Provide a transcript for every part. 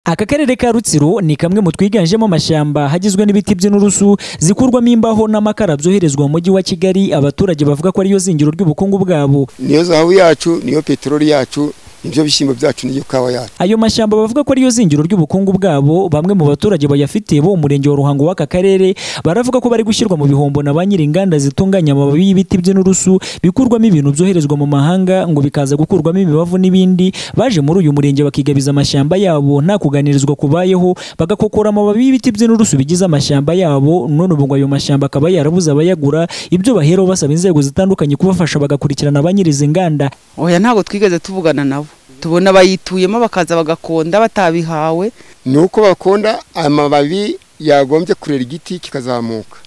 aka karere ka rutsiro ni kamwe mu twiganjemo amashyamba hagizwe n'ibiti by'inturusu zikurwamo imbaho n'amakara byoherezwa mu mujyi wa kigali abaturage bavuga ko ariyo zingiro ry'ubukungu bwabo niyo zahabu yacu niyo peteroli yacu nibyo bishyimbo byacu niyo kawa yacu ayo mashyamba bavuga ko ariyo zingiro ry'ubukungu bwabo bamwe mu baturage bayafite bo mu murenge wa ruhango w'aka karere baravuga ko bari gushyirwa mu bihombo na ba nyir'inganda zitunganya amababi y'ibiti by'inturusu bikurwamo ibintu byoherezwa mu mahanga ngo bikaza gukurwamo imibavu n'ibindi baje muri uyu murenge bakigabiza amashyamba yabo nta kuganirizwa kubayeho bagakokora amababi y'ibiti by'inturusu bigize amashyamba yabo none ubu ngo ayo mashyamba akaba yarabuze abayagura ibyo baheraho basaba inzego zitandukanye kubafasha bagakurikirana ba nyir'izinganda oya ntabwo twigeze tuvugana nabo tubona abayituyemo bakaza bagakonda batabihawe ni uko bakonda amababi yagombye kurera igiti kikazamuka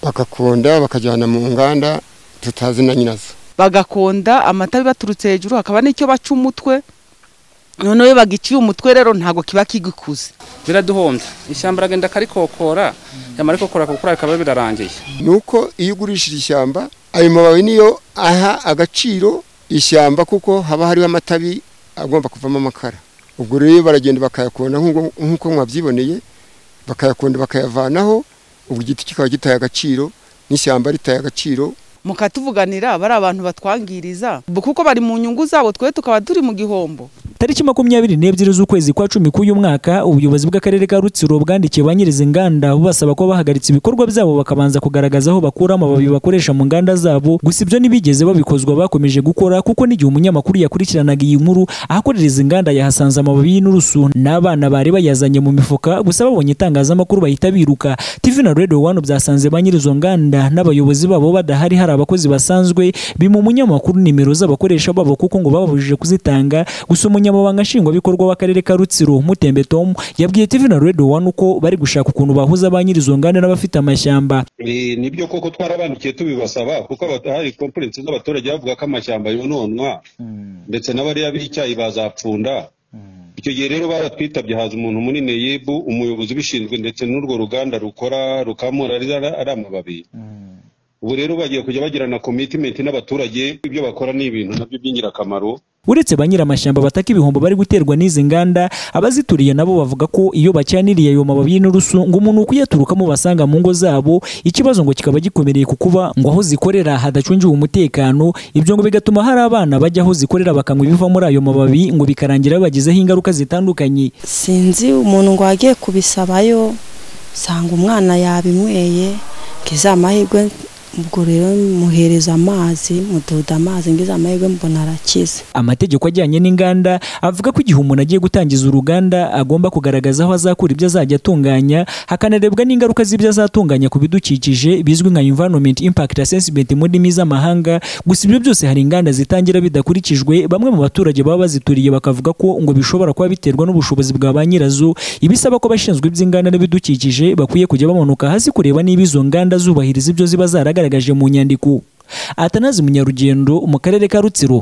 bagakonda bakajyana mu nganda tutazi na nyirazo bagakonda amata bibaturutse hejuru hakaba n'icyo baca umutwe noneho iyo bagiciye umutwe rero ntabwo kiba kigikuze biraduhombya ishyamba aragenda akarikokora yamara kokora kuko bikaba birarangiye ni uko iyo ugurishije ishyamba ayo mababi niyo aha agaciro ishyamba kuko haba hariho amatabi agomba kuvamo amakara ubwo rero baragenda bakayakunda nk'uko mwabyiboneye bakayakunda bakayavanaho ubwo igiti kikaba gitaye agaciro n'ishyamba ritaye agaciro mukatuvuganira bari abantu batwangiriza kuko bari mu nyungu zabo twe tukaba turi mu gihombo tariki makumyabiri n'ebyiri z'ukwezi kwa cumi k'uyu mwaka ubuyobozi bw'akarere ka rutsiro bwandikiye ba nyir'izinganda bubasaba ko bahagaritse ibikorwa byabo bakabanza kugaragaza aho bakura amababi bakoresha mu nganda zabo gusa ibyo ntibigeze babikozwa bakomeje gukora kuko n'igihe umunyamakuru yakurikiranaga iyi nkuru ahakorera izi nganda yahasanze amababi y'inturusu n'abana bari bayazanye mu mifuka gusa babonye itangazamakuru bahita biruka tv na radio one byasanze ba nyir'izo nganda n'abayobozi babo badahari hari abakozi basanzwe bima umunyamakuru nimero z'abakoresha babo kuko ngo bababujije kuzitanga gusa umunyamabanga nshingwabikorwa w'akarere ka rutsiro mutembe tom yabwiye tv na radio one uko bari gushaka ukuntu bahuza ba nyir'izo nganda n'abafite amashyamba nibyo koko twarabandukiye tubibasaba kuko hari konferensi z'abaturage bavuga ko amashyamba yononwa ndetse n'abariya b'icyayi bazapfunda icyo gihe rero baratwitabye haza umuntu munini yibu umuyobozi ubishinzwe ndetse n'urwo ruganda rukora rukamura ari amababi ubu rero bagiye kujya bagirana komitimenti n'abaturage ibyo bakora ni ibintu nabyo by'ingirakamaro uretse ba nyir'amashyamba bataka ibihombo bari guterwa n'izi nganda abazituriye nabo bavuga ko iyo bacyaniriye ayo mababi y'inturusu ngo umuntu ukuyaturukamo basanga mu ngo zabo ikibazo ngo kikaba gikomereye ku kuba ngo aho zikorera hadacungiwe umutekano ibyo ngo bigatuma hari abana bajya aho zikorera bakanywa ibiva muri ayo mababi ngo bikarangira bagizeho ingaruka zitandukanye sinzi umuntu ngo wagiye kubisabayo usanga umwana yabinyweye ngo izamahirwe ubwo rero muhereza amazi mudoda amazi ngize amahirwe mbona arakize amategeko ajyanye n'inganda avuga ko igihe umuntu agiye gutangiza uruganda agomba kugaragaza aho azakura ibyo azajya atunganya hakanarebwa n'ingaruka z'ibyo azatunganya ku bidukikije bizwi nka environment impact assessment mu ndimi z'amahanga gusa ibyo byose hari inganda zitangira bidakurikijwe bamwe mu baturage baba bazituriye bakavuga ko ngo bishobora kuba biterwa n'ubushobozi bwa ba nyirazo ibisaba ko abashinzwe iby'inganda n'ibidukikije bakwiye kujya bamanuka hasi kureba niba izo nganda zubahiriza ibyo ziba zaragaragaje mu nyandiko atanazi munyarugendo mu karere ka rutsiro